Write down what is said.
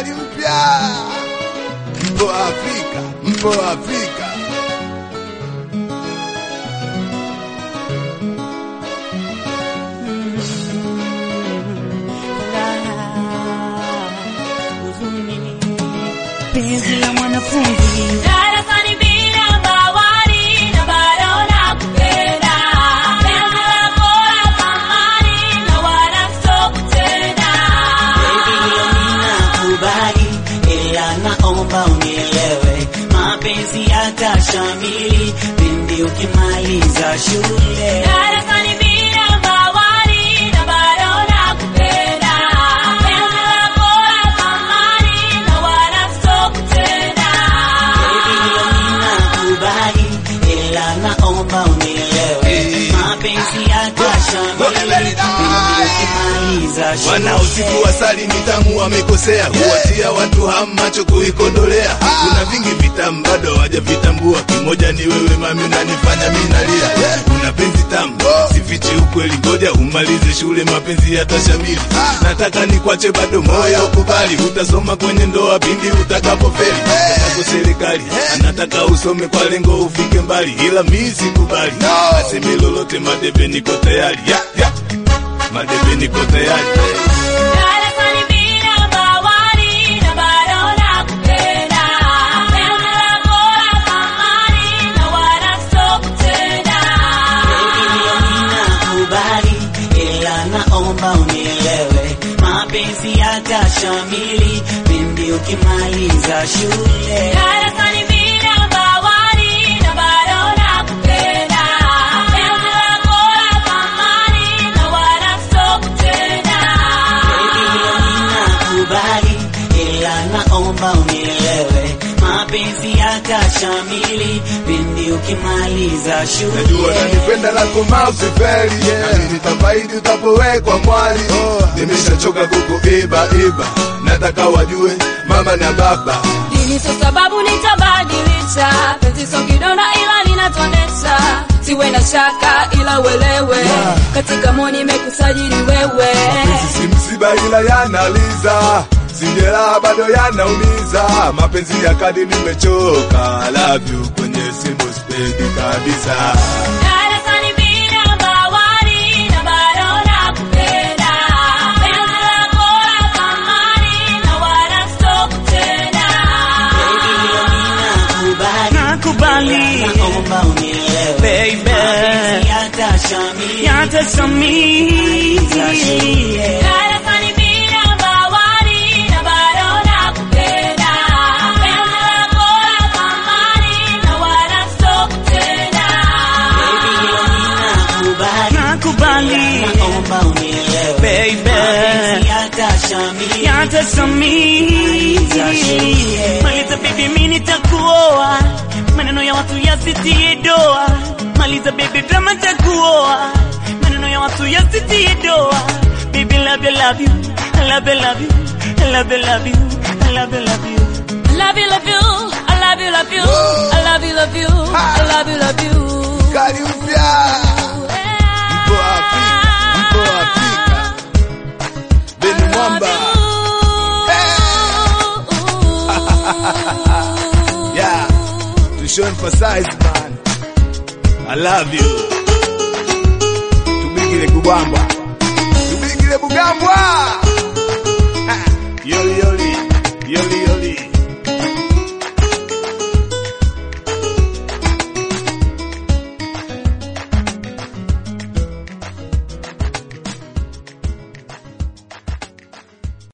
Kali mpya. Mpo Afrika, mpo Afrika. penzi la mwanafunzi Darasani bila mawali na bado nakupenda. Penzi lako la thamani na wala sitokutenda. kubali ila naomba unielewe mapenzi yatashamili pindi ukimaliza shule Darasani bila mawali na bado nakupenda. Penzi lako la thamani na wala sitokutenda. kubali ila naomba unielewe mapenzi yatashamili pindi ukimaliza shule Wanaosifu asali ni tamu wamekosea, huwatia watu hamu macho kuikodolea. Kuna vingi vitamu bado hawajavitambua, kimoja ni wewe mami, unanifanya mimi nalia. Kuna penzi tamu sifichi ukweli, ngoja umalize shule, mapenzi yatashamili. Nataka nikwache bado moyo ukubali, utasoma kwenye ndoa pindi utakapofeli. Yako serikali anataka usome kwa lengo ufike mbali, ila mimi sikubali. Aseme lolote, madebe niko tayari ya, ya. Madebe niko tayari Darasani bila mawali na bado nakupenda. Penzi lako la thamani na wala sitokutenda. kubali ila naomba unielewe mapenzi yatashamili pindi ukimaliza shule Darasani bila mawali na bado nakupenda. Penzi lako la thamani na wala sitokutenda. kubali ila naomba unielewe mapenzi yatashamili pindi ukimaliza shule Najua nanipenda lako mausi feli Nami nitafaidi utapowekwa mwali Nimeshachoka kukuiba iba Nataka wajue mama na baba Dini sio sababu nitabadilisha, penzi sio kidonda ila linatonesha. Siwe na shaka ila uelewe, katika moyo nimekusajili wewe. Mapenzi si msiba ila yanaliza Sijela bado yanaumiza Mapenzi ya kadi nimechoka I love you kwenye simu spendi kabisa Darasani bila mawali na bado nakupenda. Penzi lako la thamani na wala sitokutenda. nakubali naomba unielewe Baby. mapenzi yatashamili Yatashamili. Darasani bila mawali na bado nakupenda. Penzi lako la thamani na wala sitokutenda. nakubali Nakubali. naomba unielewe Baby. mapenzi yatashamili Yatashamili. Maliza baby, mimi nitakuoa, maneno ya watu yasitie doa. Maliza baby, drama takuoa, maneno ya watu yasitie doa. Baby, love you, love you, I love you, love you, I love you, love you, I love you, love you. Love you, love you, I love you, love you, I love you, love you, I love you, love you. Kali mpya Mpo Afrika, mpo Afrika Beni Mwamba Yeah To show emphasize man I love you Tubigile kubamba Tubigile bugambwa